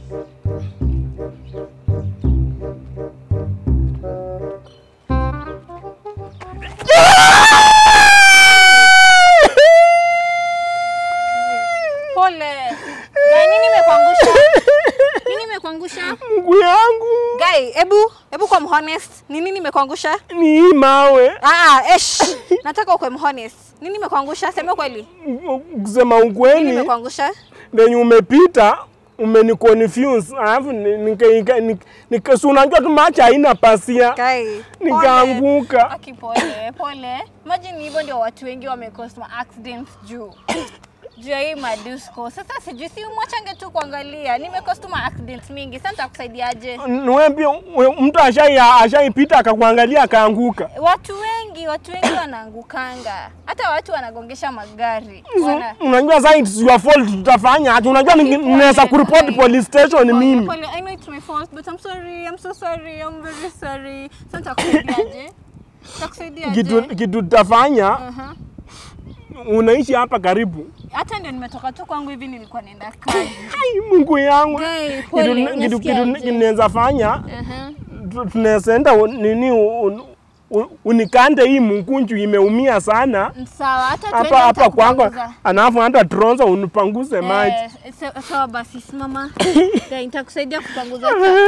Pole. Guy, nini imekuangusha? Nini imekuangusha? Mguu yangu Guy, hebu hebu kwa honest. Ni nini imekuangusha? ni hii mawe. Ah, esh. Nataka ukwe honest. Nini imekuangusha? Sema kweli. Kusema Nini ukweli, imekuangusha? venye umepita umeniconfuse, alafu ni- nika- nika- nika- nika- si unajua tu macho haina pasia, Guy. pole. nikaanguka. Aki pole, pole. Imagine hivyo ndio watu wengi wamecost ma accidents juu. Juu ya hii madisco. Sasa sijui si mwachange tu kuangalia. Nimecost ma accidents mingi. Sasa nitakusaidiaje? Niwe pia we- mtu ashai ashaipita akakuangalia akaanguka. Watu wengi, watu wengi wanaangukanga. Hata watu wanagongesha magari. Wana Unajua sasa it's your fault, tutafanya aje? Unajua ni- Pole, ninaweza kuripoti guy. police station Pole, mimi. pole. I know it's my fault, but I'm sorry. I'm so sorry. I'm very sorry. Sasa nitakusaidiaje? Nitakusaidiaje? Kitu kitu tutafanya, Aha. unaishi hapa karibu. Hata ndio nimetoka tu kwangu hivi nilikuwa naenda kazi. Ai, Mungu yangu. Guy, Kitu pole, kitu kitu unasikiaje? kinaweza fanya Aha. tu- tunaweza enda u- nini u- u- unikande hii mkunju imeumia sana Sawa, hata tuende hapa hapa kwangu, nitakupanguza. alafu hata tronza unipanguze maji. Eh, sa- sawa basi simama. Guy, nitakusaidia kupanguza.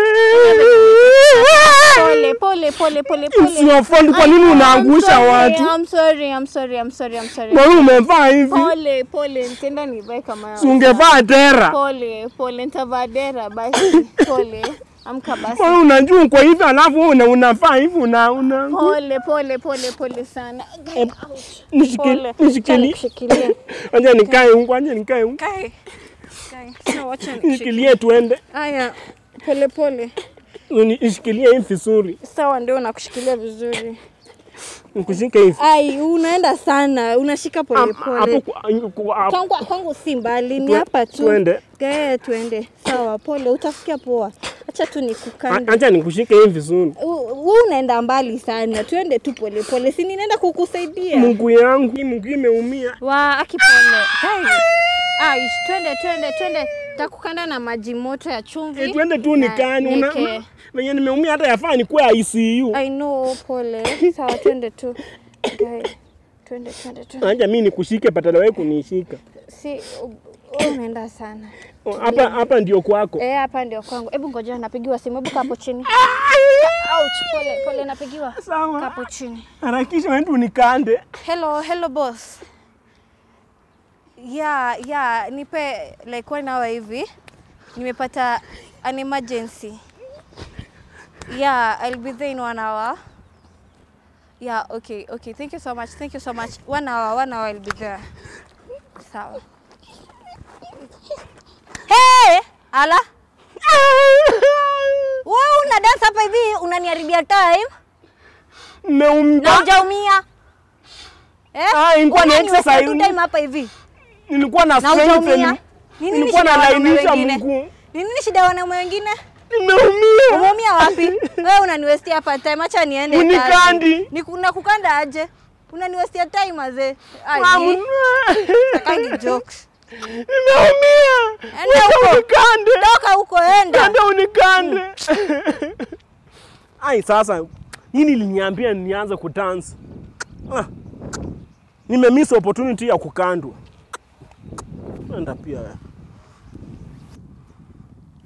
Pole, pole, pole, pole, It's pole. your fault, kwa nini I'm unaangusha sorry, watu? I'm sorry, I'm sorry, I'm sorry, I'm sorry. Na wewe umevaa hivi, Pole, pole, nitaenda nivae kama si ungevaa tera. Pole, pole, nitavaa dera basi. Pole. Amka basi. Wewe unajua uko hivi alafu wewe una unafaa hivi una una Pole, pole, pole, pole sana. Guy, ouch. nishikili Pole. nishikili. Nikushikilie. Acha nikae huko, acha nikae huko. Guy. Guy, sawa, wacha nikushikilie. Nishikilie tuende. Haya, pole pole. Uni- Nishikilie hivi vizuri. Sawa, ndio nakushikilia vizuri. Nikushike hivi. Ai, unaenda sana, unashika pole Hapo pole. kwa- kwa- hapo. Kwangu kwangu si mbali, ni Tue- hapa tu. tuende. Gaya, tuende. Sawa, pole, utafikia poa. Acha tu nikukande. Acha nikushike hivi vizuri. Wewe unaenda mbali sana, tuende tu pole pole, si ninaenda kukusaidia. Mungu yangu, hii mguu imeumia. Wa akipole. Guys. Ah, ish, twende twende twende. Takukanda na maji moto ya chumvi. Eh, Twende tu na nikani. Una nieke- venye nimeumia hata yafaa nikuwe ICU. I know, pole. Sawa, twende tu. Guys. Twende twende twende. Acha mimi nikushike badala wewe kunishika. Si wewe unaenda sana. Oh, Hapa hapa ndio kwako. Eh, hapa ndio kwangu. Hebu ngoja napigiwa simu. Hebu kaa hapo chini. Ouch, pole pole napigiwa. Kaa Sawa. hapo chini. Harakisha wewe unikande. Hello, hello boss. Yeah, yeah, nipe like one hour hivi. Nimepata an emergency. Yeah, I'll be there in one hour. Yeah, okay, okay. Thank you so much. Thank you so much. One hour, one hour I'll be there. Sawa. Hey! Ala. Wewe una dance hapa hivi unaniharibia time na Nimeumia. hujaumia. Eh? Ah, ilikuwa ni Unaniweka exercise. tu time hapa hivi. Nilikuwa na Na strength. hujaumia. ni- Ni nini Nilikuwa shida ya wanaume nalainisha wengine? mguu. Ni nini shida ya wanaume wengine? Nimeumia. Umeumia wapi? Wewe unaniwestia hapa time, acha niende kazi. Unikandi. Niku- Nakukanda aje? Unaniwestia time mazee. Mamu. Ai, kangi jokes. Nimeumia. Enda huko. Unikande. Toka huko enda. Enda unikande. Ai, sasa nini liniambia nianze kudance? Ah. Nimemiss opportunity ya kukandwa. Enda pia.